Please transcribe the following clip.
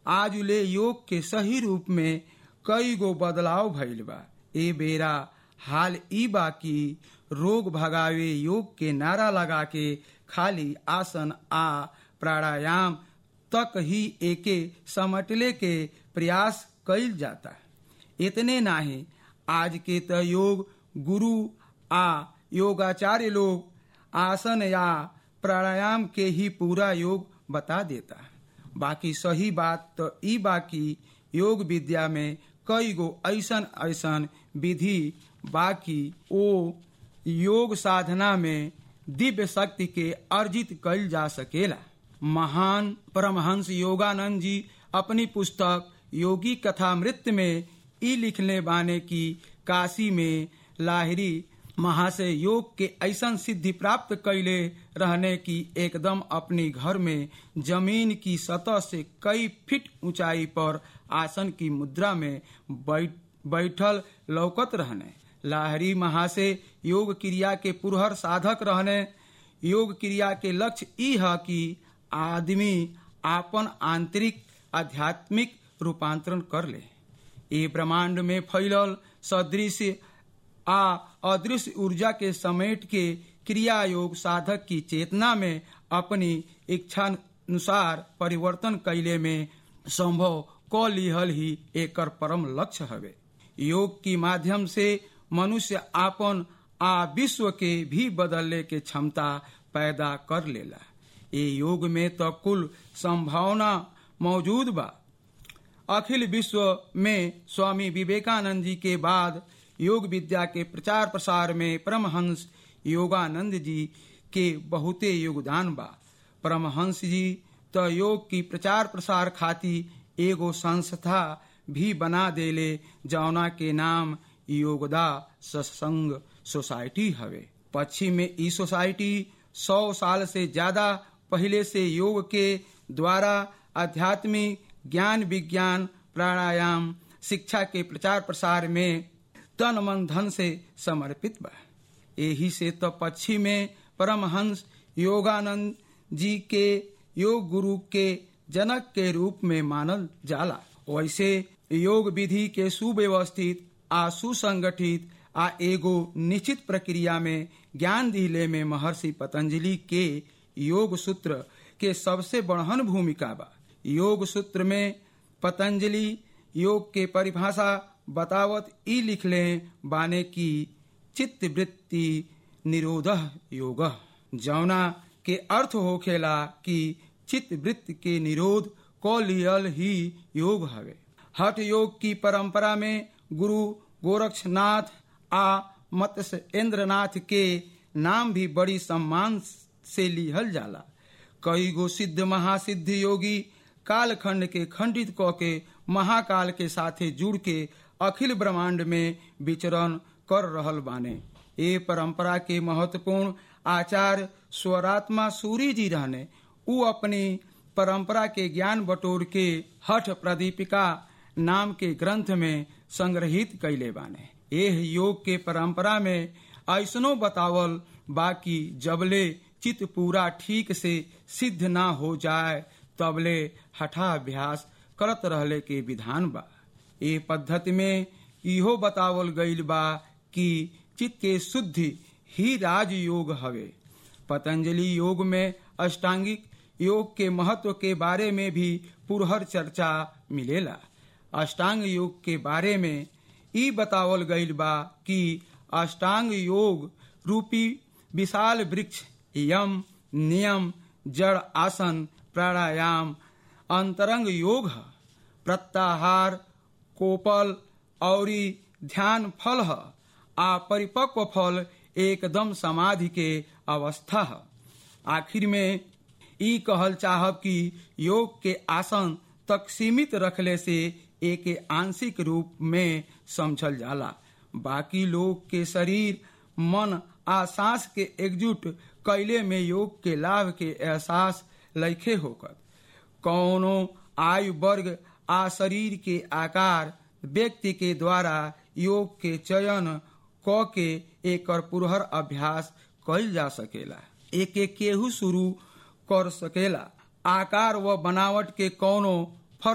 आज ले योग के सही रूप में कई गो बदलाव भइल बा ए बेरा हाल ई बा कि रोग भगावे योग के नारा लगा के खाली आसन आ प्राणायाम तक ही एके समटले के प्रयास कइल जाता इतने नाही आज के त योग गुरु आ योगाचार्य लोग आसन या प्राणायाम के ही पूरा योग बता देता बाकी सही बात तो ई बाकी योग विद्या में कई गो ऐसन ऐसन विधि बाकी ओ योग साधना में दिव्य शक्ति के अर्जित कइल जा सकेला महान परमहंस योगानंद जी अपनी पुस्तक योगी कथा मृत में ई लिखने बाने की काशी में लाहिरी महाशय योग के ऐसा सिद्धि प्राप्त कैले रहने की एकदम अपनी घर में जमीन की सतह से कई फीट ऊंचाई पर आसन की मुद्रा में बैठ, बैठल लौकत रहने लाहरी महाशय योग क्रिया के पुरहर साधक रहने योग क्रिया के लक्ष्य ई है कि आदमी आपन आंतरिक आध्यात्मिक रूपांतरण कर ले ये ब्रह्मांड में फैलल सदृश आ अदृश्य ऊर्जा के समेट के क्रिया योग साधक की चेतना में अपनी इच्छानुसार परिवर्तन कैले में संभव क लिहल ही एकर परम लक्ष्य हवे योग की माध्यम से मनुष्य आपन आ विश्व के भी बदलने के क्षमता पैदा कर लेला ये योग में तो कुल संभावना मौजूद बा अखिल विश्व में स्वामी विवेकानंद जी के बाद योग विद्या के प्रचार प्रसार में परमहंस योगानंद जी के बहुते योगदान बा परमहंस जी तो योग की प्रचार प्रसार खाती एगो संस्था भी बना देले जौना के नाम योगदा सत्संग सोसाइटी हवे पश्चिम में ई सोसाइटी सौ साल से ज्यादा पहले से योग के द्वारा आध्यात्मिक ज्ञान विज्ञान प्राणायाम शिक्षा के प्रचार प्रसार में तन मन धन से समर्पित बा यही से तो पश्चिम में परमहंस योगानंद जी के योग गुरु के जनक के रूप में मानल जाला वैसे योग विधि के सुव्यवस्थित आ सुसंगठित आ एगो निश्चित प्रक्रिया में ज्ञान दिले में महर्षि पतंजलि के योग सूत्र के सबसे बढ़हन भूमिका बा योग सूत्र में पतंजलि योग के परिभाषा बतावत ई लिखले बाने की चित्त वृत्ति निरोध योग जौना के अर्थ होखेला कि चित्त वृत्ति के निरोध को लियल ही योग हवे हठ योग की परंपरा में गुरु गोरक्षनाथ आ मत्स्य इंद्रनाथ के नाम भी बड़ी सम्मान से लिहल जाला कई गो सिद्ध महासिद्ध योगी कालखंड के खंडित क के महाकाल के साथे जुड़ के अखिल ब्रह्मांड में विचरण कर रहल बाने ये परंपरा के महत्वपूर्ण आचार्य स्वरात्मा सूरी जी रहने उ अपनी परंपरा के ज्ञान बटोर के हठ प्रदीपिका नाम के ग्रंथ में संग्रहित कैले बाने एह योग के परंपरा में ऐसनो बतावल बाकी जबले चित पूरा ठीक से सिद्ध ना हो जाए तबले हठाभ्यास करत रहले के विधान बा ए पद्धति में इहो बतावल गईल बा कि चित्त के शुद्धि ही राज योग हवे पतंजलि योग में अष्टांगिक योग के महत्व के बारे में भी पुरहर चर्चा मिलेला अष्टांग योग के बारे में ई बतावल गईल बा कि अष्टांग योग रूपी विशाल वृक्ष यम नियम जड़ आसन प्राणायाम अंतरंग योग है प्रत्याहार कोपल और ध्यान फल है आ परिपक्व फल एकदम समाधि के अवस्था है आखिर में ई कहल चाहब कि योग के आसन तक सीमित रखले से एक आंशिक रूप में समझल जाला बाकी लोग के शरीर मन आ सांस के एकजुट कैले में योग के लाभ के एहसास लैखे होकर कौनो आयु वर्ग आ शरीर के आकार व्यक्ति के द्वारा योग के चयन क के एकर पुरहर अभ्यास कइल जा सकेला एक एक केहू शुरू कर सकेला आकार व बनावट के कौनो